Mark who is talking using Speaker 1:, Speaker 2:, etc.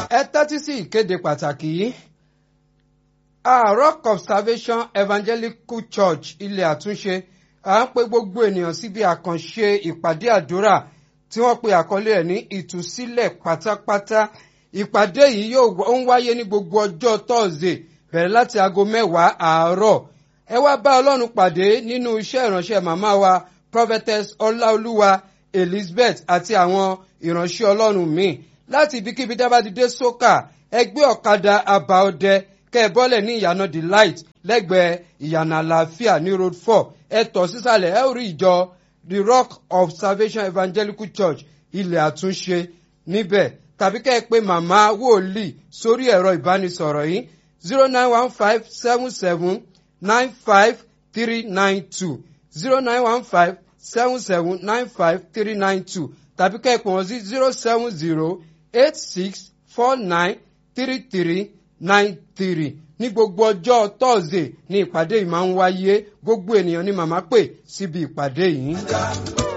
Speaker 1: ẹ tẹ́tí sí ìkéde pàtàkì yìí. Ah, Rock of Salvation Evangelical Church ilé àtúnṣe à ń pe gbogbo ènìyàn síbi àkànṣe ìpàdé àdúrà tí wọ́n pe àkọlé ẹ̀ ní ìtúsílẹ̀ pátápátá ìpàdé yìí yóò ń wáyé ní gbogbo ọjọ́ Thursday bẹ̀rẹ̀ láti aago mẹ́wàá àárọ̀ ẹ wá bá Ọlọ́run pàdé nínú iṣẹ́ ìránṣẹ́ màmá wa Prophetess Ọláolúwa Elizabeth àti àwọn ìránṣẹ́ Ọlọ́run míì láti ibikíbi dábàdídé sókà ẹgbẹ́ ọ̀kadà àbáọdẹ kẹ́ ẹ bọ́lẹ̀ ní ìyànà the light lẹ́gbẹ̀ẹ́ ìyànà àlàáfíà ní road four ẹ tọ̀ sísàlẹ̀ ẹ ó rí ìjọ the rock of salvation evangelical church ilẹ̀ àtúnṣe níbẹ̀ tàbí kẹ́ ẹ pé màmá wòlíì sórí ẹ̀rọ ìbánisọ̀rọ̀ yìí zero nine one five seven seven nine five three nine two zero nine one five seven seven nine five three nine two tàbí kẹ́ ẹ pè wọ́n sí zero seven zero eight six four nine three three nine three ní gbogbo ọjọ́ thursday ní ìpàdé yìí máa ń wáyé gbogbo ènìyàn ni màmá pè síbi ìpàdé yìí.